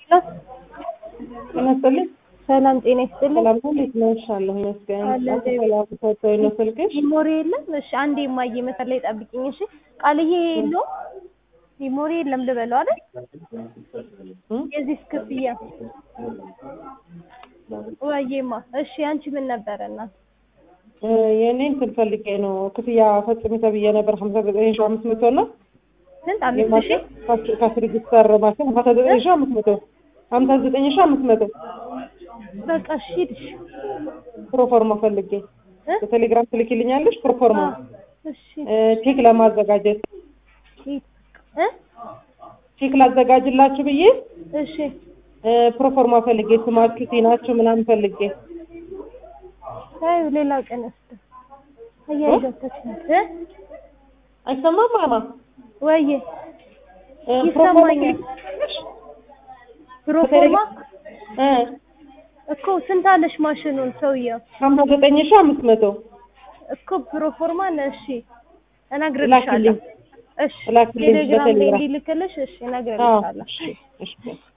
ጤና ይስጥልኝ። ሰላም ጤና ይስጥልኝ። ሰላም ነው። እንዴት ነሽ? አለሁ ይመስገን። አለ አቶ ሰላም ሰጥቶኝ ነው ስልክሽ። ሚሞሪ የለም? እሺ አንዴ የማየ መሰል ላይ ጠብቂኝ። እሺ ቃልዬ የለውም ሚሞሪ የለም ልበለው አይደል? እም? የዚህ ክፍያ ወይማ። እሺ አንቺ ምን ነበረ እናት? እ የእኔ እንትን ፈልጌ ነው ክፍያ ፈጽሚ ተብዬ ነበር ሀምሳ ዘጠኝ ሺህ አምስት መቶ ነው ስንት አምስት ሺህ ከስርጅስተር ማሽን ሀምሳ ዘጠኝ ሺህ አምስት መቶ ሀምሳ ዘጠኝ ሺህ አምስት መቶ በቃ እሺ ሂድሽ ፕሮፎርማ ፈልጌ እ? በቴሌግራም ትልኪልኛለሽ ፕሮፎርማ አዎ። እሺ እ ቼክ ለማዘጋጀት ሂድ እ ቼክ ላዘጋጅላችሁ ብዬ እሺ እ ፕሮፎርማ ፈልጌ ስማችሁ ቲናችሁ ምናምን ፈልጌ ታዩ ሌላ ቀን እስቲ አያይዛተች እ አይሰማም ማማ ወይዬ እ ይሰማኛል። ፕሮፎርማ እ እኮ ስንት አለሽ ማሽኑን ሰውየው ሀምሳ ዘጠኝ ሺህ አምስት መቶ እኮ ፕሮፎርማ ነው። እሺ እነግርልሻለሁ። ላኪልኝ እሺ ላኪልኝ ቴሌግራም ላይ በቴሌግራም እንዲልክልሽ እሺ አዎ እነግርልሻለሁ። እሺ እሺ